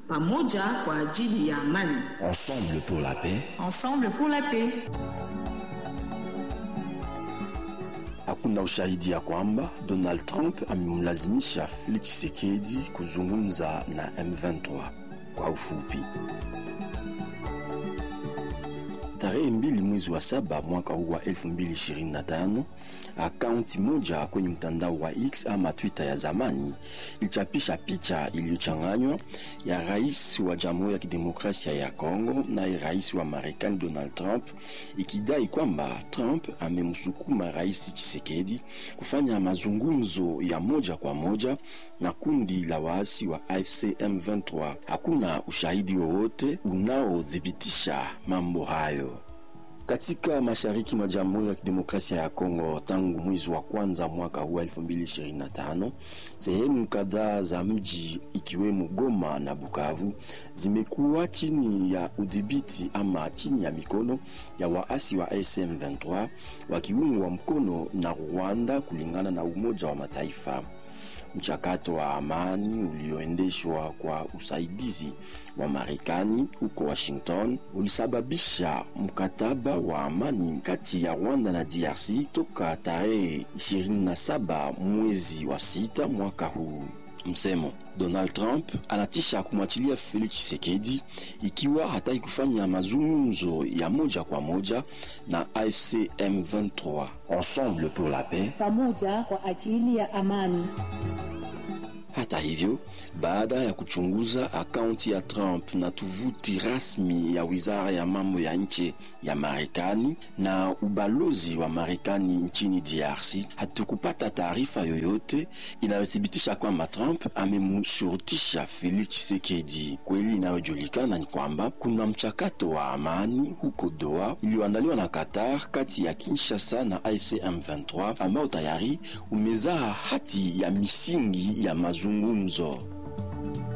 pamoja kwa ajili ya amani. Ensemble pour la paix. Ensemble pour la paix. Hakuna ushahidi ya kwamba Donald Trump amemlazimisha Felix Tshisekedi kuzungumza na M23. Kwa ufupi, tarehe mbili mwezi wa saba mwaka huu wa 2025 akaunti moja kwenye mtandao wa X ama Twitter ya zamani ilichapisha picha iliyochanganywa ya rais wa Jamhuri ya Kidemokrasia ya Kongo naye rais wa Marekani Donald Trump, ikidai kwamba Trump amemsukuma rais Tshisekedi kufanya mazungumzo ya moja kwa moja na kundi la waasi wa AFC M23. Hakuna ushahidi wowote unaothibitisha mambo hayo. Katika mashariki mwa Jamhuri ya Kidemokrasia ya Kongo, tangu mwezi wa kwanza mwaka huu 2025, sehemu kadhaa za mji ikiwemo Goma na Bukavu zimekuwa chini ya udhibiti ama chini ya mikono ya waasi wa AFC M23 wakiungwa mkono na Rwanda, kulingana na Umoja wa Mataifa. Mchakato wa amani ulioendeshwa kwa usaidizi wa Marekani huko Washington ulisababisha mkataba wa amani kati ya Rwanda na DRC toka tarehe 27 mwezi wa sita mwaka huu. Msemo Donald Trump anatisha kumwachilia Felix Tshisekedi ikiwa hataki kufanya mazungumzo ya moja kwa moja na AFC M23. Ensemble pour la paix. Pamoja kwa ajili ya amani. Hata hivyo, baada ya kuchunguza akaunti ya Trump na tovuti rasmi ya wizara ya mambo ya nje ya Marekani na ubalozi wa Marekani nchini DRC, hatukupata taarifa yoyote inayothibitisha kwamba Trump amemshurutisha Felix Tshisekedi. Kweli inayojulikana ni kwamba kuna mchakato wa amani huko Doha iliyoandaliwa na Qatar kati ya Kinshasa na AFC M23 ambao tayari umezaa hati ya misingi ya mazungumzo.